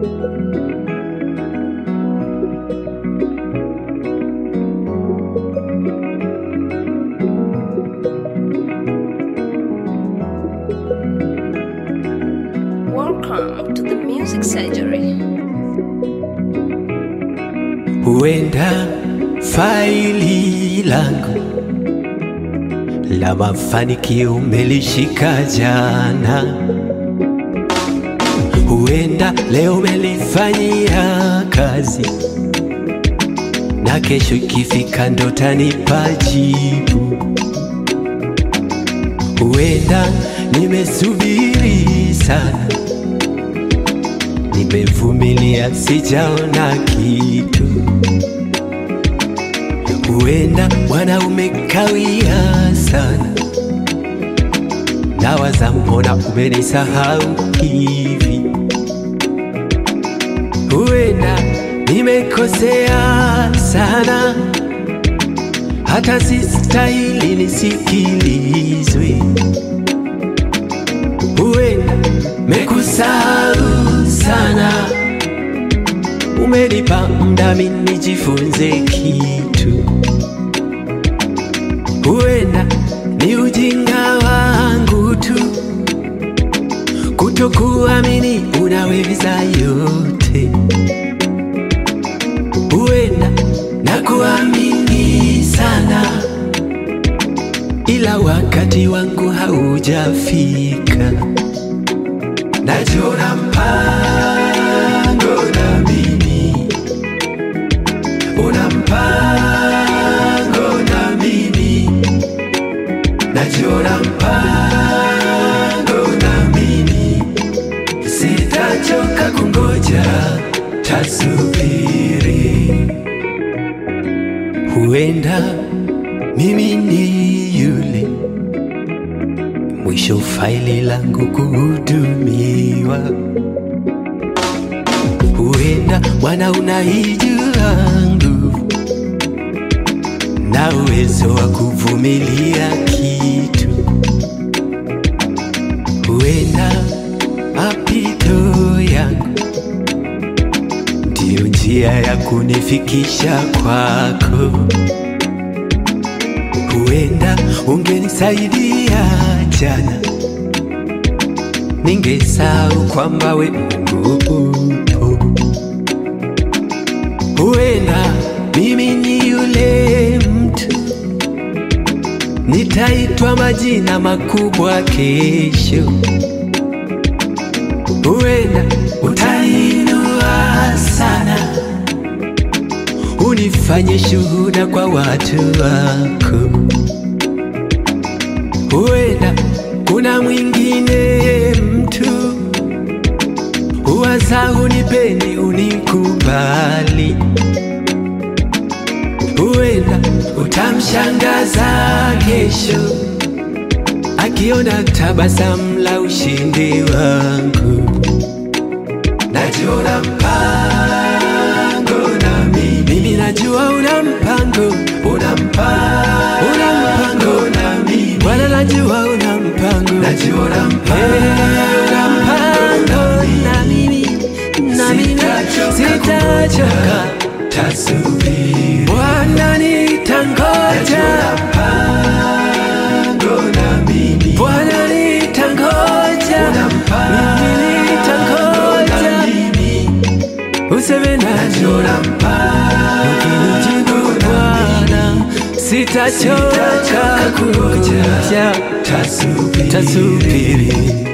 Welcome to the Music Surgery. Huenda faili langu la mafanikio umelishika jana, huenda leo umelifanyia kazi, na kesho ikifika ndo tanipa jibu. Huenda nimesubiri sana, nimevumilia sijaona kitu. Huenda Bwana umekawia sana, nawaza mbona umenisahau hivi. Huenda nimekosea sana, hata sistahili nisikilizwe. Huenda mekusahau sana, umenipa muda mimi nijifunze kitu. Huenda ni ujinga wangu tu kutokuamini unaweza yote. Huenda na kuamini sana, ila wakati wangu haujafika. Najua mpango na mimi, una mpango na mimi, najua mpango na mimi, sitachoka kungoja, tasubiri. Huenda mimi ni yule mwisho faili langu kuhudumiwa. Huenda Bwana unaijua nguvu na uwezo wa kuvumilia kitu. Huenda mapito yangu ndiyo njia ya kunifikisha kwako. Huenda ungenisaidia jana, ningesahau kwamba we Mungu upo. Huenda mimi ni yule mtu nitaitwa majina makubwa kesho. Huenda utainua sana, unifanye shuhuda kwa watu wako. Huenda kuna mwingine mtu huwaza unipendi, unikubali. Huenda utamshangaza kesho akiona tabasamu la ushindi wangu. Najua mpango na mimi, mimi najua una mpango, una mpango, una mpango na mimi. Bwana najua una mpango, najua una mpango, una mpango na mimi, na mimi sitachoka, tasubiri. Bwana nitangoja, mpango na mimi. Bwana nitangoja, mimi nitangoja, useme najua ukinijibu Bwana sitachoka kungoja, tasubiri.